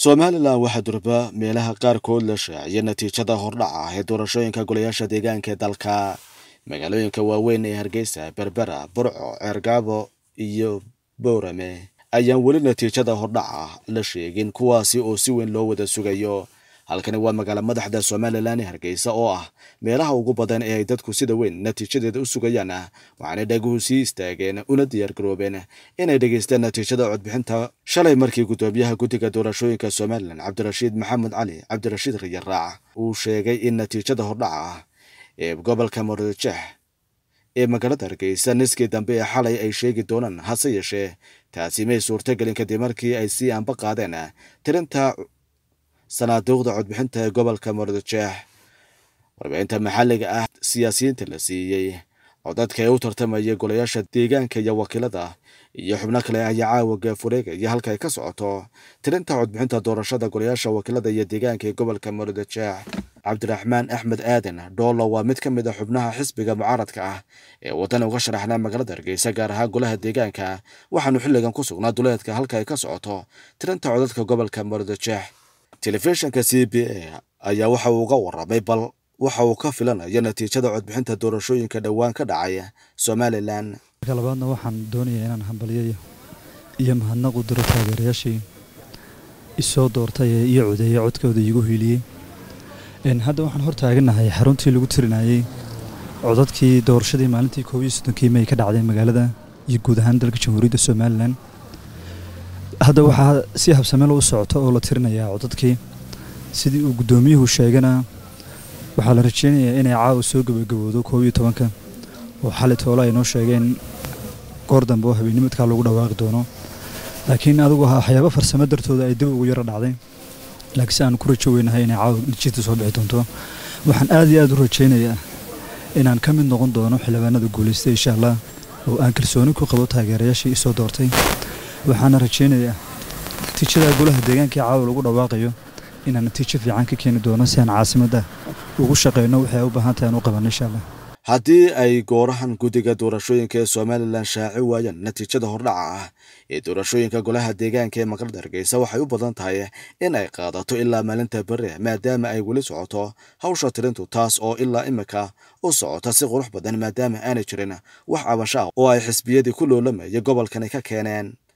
somalilan waxaa durba meelaha qaarkood la shaaciyay natiijada hordhac ah ee doorashooyinka golayaasha deegaanka ee dalka magaalooyinka waaweyn ee hargeysa berbera burco ceergaabo iyo boorame ayaan weli natiijada hordhac ah la sheegin kuwaasi oo si weyn loo wada sugayo halkani waa magaalo madaxda somalilan ee hargeysa oo ah meelaha ugu badan ee ay dadku sida weyn natiijadeeda u sugayaan waxaanay dhaguhu sii istaageen una diyaargaroobeen inay dhegeystaan natiijada codbixinta shalay markii guddoomiyaha guddiga doorashooyinka somalilan cabdirashiid maxamed cali cabdirashiid riyaraac uu sheegay in natiijada hordhaca ah ee gobolka murujeex ee magaalada hargeysa niskii dambe ee xalay ay sheegi doonaan hase yeeshee taasi may suurtagelin kadib markii ay sii anba qaadeen tirinta sanaaduuqda codbixinta ee gobolka murujeex warbixinta maxalliga ah siyaasiyiinta la siiyey codadka ee u tartamaya golayaasha deegaanka iyo wakiilada iyo xubno kale ayaa caawa gaafureegaya halka ay ka socoto tirinta codbixinta doorashada golayaasha wakiilada iyo deegaanka ee gobolka murujeex cabdiraxmaan axmed aadan dhoolo waa mid ka mid a xubnaha xisbiga mucaaradka ah ee waddan uga sharaxnaa magaalada hargeysa gaar ahaan golaha deegaanka waxaanu xilligan ku sugnaa duleedka halka ay ka socoto tirinta codadka gobolka murujeex telefishinka c b a ayaa waxa uu uga warramay bal waxa uu ka filanayo natiijada codbixinta doorashooyinka dhowaan ka dhacay somalilan marka labaadna waxaan doonayaa inaan hambalyayo iyo mahadnaq u diro taageerayaashii isoo doortay ee iyo codeeyey codkooda iigu hiiliyey hadda waxaan hor taaganahay xaruntii lagu tirinayey codadkii doorashadii maalintii koob iyo soddonkii may ka dhacday magaalada iyo guud ahaan dalka jamhuuriyadda somalilan hadda waxaa si habsameel u socota oo la tirinayaa codadkii sidii uu guddoomiyuhu sheegana waxaa la rajeynayaa inay caawa soo gabagaboodo koob iyo tobanka oo xali toole ay noo sheegeen goor dambe oo habeenimadkaa lagu dhawaaqi doono laakiin adigu waxyaabo farsamo dartooda ay dib ugu yaro dhacday laakiinse aan ku rajo weynahay inay caawa natiijada soo bixi doonto waxaan aad iyo aad u rajaynayaa inaan ka mid noqon doono xildhibaanada guulaystay insha allah oo aan kalsooni ku qabo taageerayaashii isoo doortay waxaana rajaynayaa natiijada golaha deegaankai caawa lagu dhawaaqayo inaan natiijo fiican ka keeni doono si aan caasimadda ugu shaqayno waxay u baahan tahay aan u qabanno insha allah haddii ay goorahan guddiga doorashooyinka ee somalilan shaaci waayaan natiijada hordhaca ah ee doorashooyinka golaha deegaanka ee magaalada hargeysa waxay u badan tahay in ay qaadato ilaa maalinta bere maadaama ay weli socoto hawsha tirintu taas oo ilaa imika u socota si qurux badan maadaama aanay jirin wax cabasho ah oo ay xisbiyadii ku loolamaya gobolkani ka keeneen